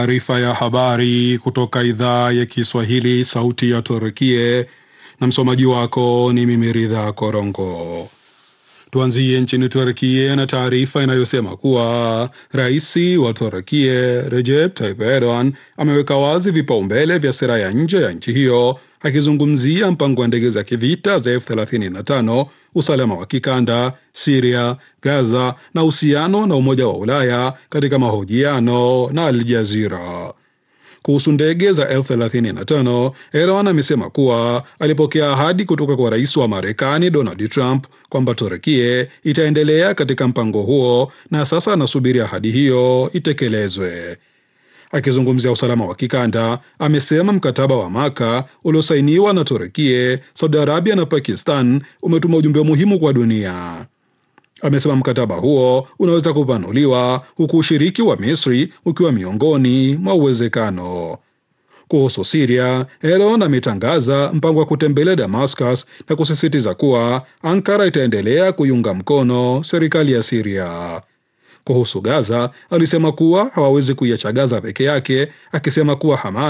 Taarifa ya habari kutoka idhaa ya Kiswahili, sauti ya Turkie, na msomaji wako ni mimi Ridha Korongo. Tuanzie nchini Turkie na taarifa inayosema kuwa rais wa Turkie Recep Tayyip Erdogan ameweka wazi vipaumbele vya sera ya nje ya nchi hiyo, akizungumzia mpango wa ndege za kivita za F35, usalama wa kikanda, Siria, Gaza na uhusiano na Umoja wa Ulaya katika mahojiano na Al Jazeera. Kuhusu ndege za F35, Erdogan amesema kuwa alipokea ahadi kutoka kwa rais wa Marekani Donald Trump kwamba Turkie itaendelea katika mpango huo na sasa anasubiri ahadi hiyo itekelezwe. Akizungumzia usalama wa kikanda, amesema mkataba wa Maka uliosainiwa na Turkie, Saudi Arabia na Pakistan umetuma ujumbe muhimu kwa dunia. Amesema mkataba huo unaweza kupanuliwa huku ushiriki wa Misri ukiwa miongoni mwa uwezekano. Kuhusu Siria, Erdogan ametangaza mpango wa kutembelea Damascus na kusisitiza kuwa Ankara itaendelea kuiunga mkono serikali ya Siria. Kuhusu Gaza, alisema kuwa hawawezi kuiacha Gaza peke yake, akisema kuwa Hamas